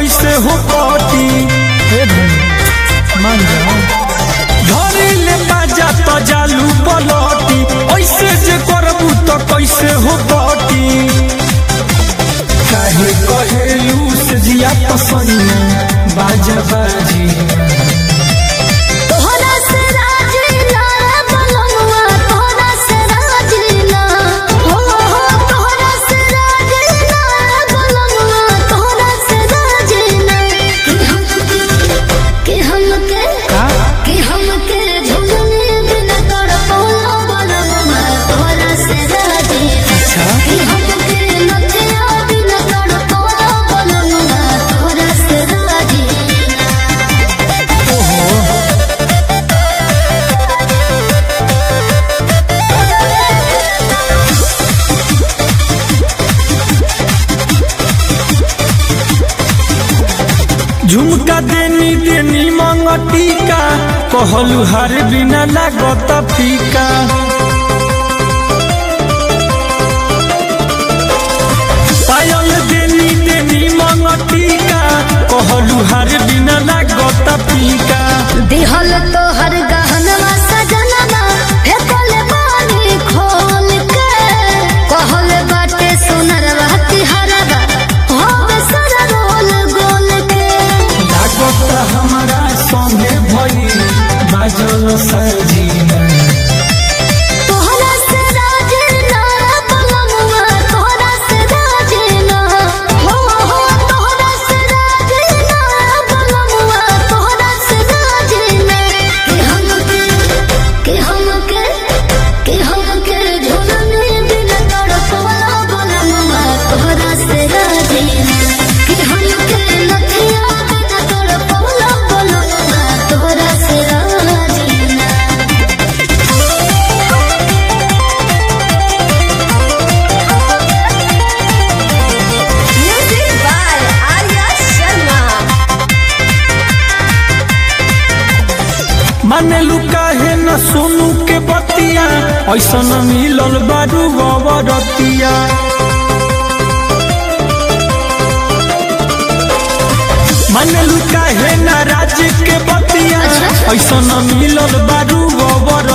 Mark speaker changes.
Speaker 1: कैसे हो कटी
Speaker 2: हे धन मान जाओ
Speaker 1: धरी ले बाजा तो जालू पलटी ऐसे जे करबू तो कैसे हो कटी काहे कहेलू से जिया पसंद बाजा बाजी
Speaker 3: तोहरा से राजीना बलनुआ तोहरा से राजीना हो हो तोहरा से राजीना बलनुआ तोहरा से राजीना कि हमके कि हमके झुलने बिना तोड़ पौला बलनुआ तोहरा से राजीना कि हमके नथिया बिना तोड़ पौला बलनुआ तोहरा से राजीना
Speaker 1: झुमका देनी देनी मंगटिका कहलू हर बिना लागत फीका पायल देनी देनी मंगटिका कहलू हर बिना लागत फीका
Speaker 3: दिहल तो हर गहनवा सजनवा फेकल बानी खोल के कहल बाटे सुनरवा तिहरवा होवे सर रोल गोल के
Speaker 1: लागत हमारा संगे भई बाजल सजीना
Speaker 3: तोहरा से राजीना बलमुआ तोहरा से राजीना हो हो तोहरा से राजीना बलमुआ तोहरा से राजीना कि हमके कि हमके कि हमके झुलने बिना तड़पवाला बलमुआ तोहरा से राजीना कि हमके नथिया बिना तड़पवाला बलमुआ तोहरा से राजीना Music by Arya Sharma.
Speaker 1: माने लुकाहे न सोनू के बतिया ऐसा न मिलल बारू गवरतिया माने लुकाहे न राज के बतिया
Speaker 3: अच्छा।
Speaker 1: ऐसा न मिलल बारू गवर